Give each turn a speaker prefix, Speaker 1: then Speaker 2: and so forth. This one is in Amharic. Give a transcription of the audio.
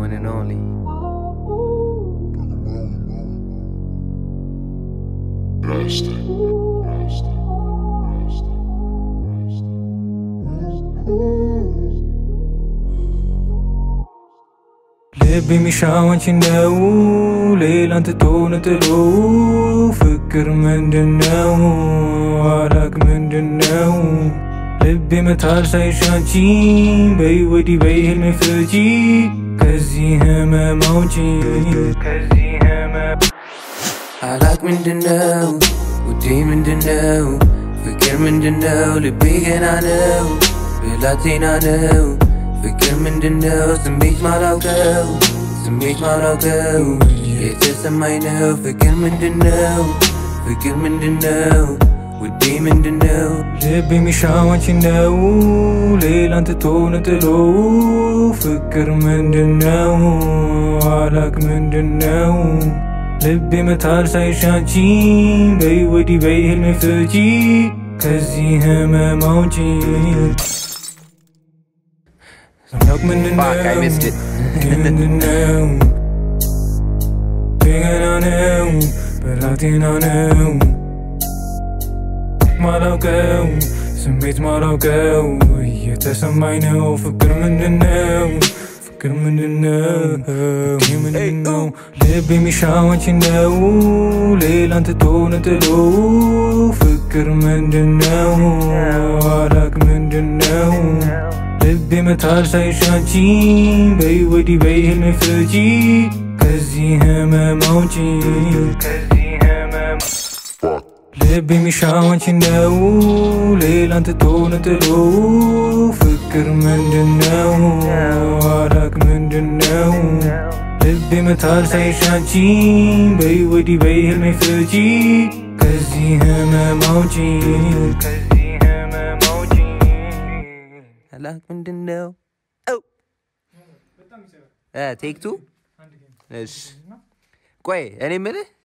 Speaker 1: one and only.
Speaker 2: Rasta, Rasta, Rasta,
Speaker 3: ልብ የሚሻው አንቺን ነው ሌላን ትቶ ነጥሎ ፍቅር ምንድነው አላቅ ምንድነው ልብ ይመታል ሳይሽ አንቺ በይ ወዲህ በይ ህልሜ ፍቺ ከዚህ ህመም አውጪ ከዚህ ህመም
Speaker 1: አላቅ ምንድነው ውዴ ምንድነው ፍቅር ምንድነው ልቤ ገና ነው ብላቴና ነው ፍቅር ምንድነው ስሜት ማላውቀው ስሜት ማላውቀው የተሰማኝ ነው ፍቅር ምንድነው ፍቅር ምንድነው ውዴ ምንድነው
Speaker 3: ልብ የሚሻው አንቺን ነው ሌላን ትቶ ነጥሎ ፍቅር ምንድነው አላቅ ምንድነው ልብ ይመታል ሳይሽ አንቺ በይ ወዲህ በይ ህልሜ ፍቺ ከዚህ ህመም አውጪ አላቅ
Speaker 1: Fuck, I missed it.
Speaker 3: ምንድነው ገና ነው ብላቴና ነው ማላውቀው ስሜት ማላውቀው እየተሰማኝ ነው ፍቅር ምንድነው ፍቅር ምንድነው ይህ ምንድነው ልብ የሚሻው አንቺን ነው ሌላን ትቶ ነጥሎ ፍቅር ምንድነው አላቅ ምንድነው ልብ ይመታል ሳይሽ አንቺ በይ ወዲህ በይ ህልሜ ፍቺ ከዚህ ህመም አውጪ ከዚህ ህመም ልብ የሚሻው አንቺን ነው ሌላን ትቶ ነጥሎ ፍቅር ምንድነው አላቅ ምንድነው ልብ ይመታል ሳይሽ አንቺ በይ ወዲህ በይ ህልሜ ፍቺ ከዚህ ህመም አውጪ ከዚህ ህመም አውጪ
Speaker 1: አላቅ ምንድነው ቴክ ቱ እሺ ቆይ እኔ ምልህ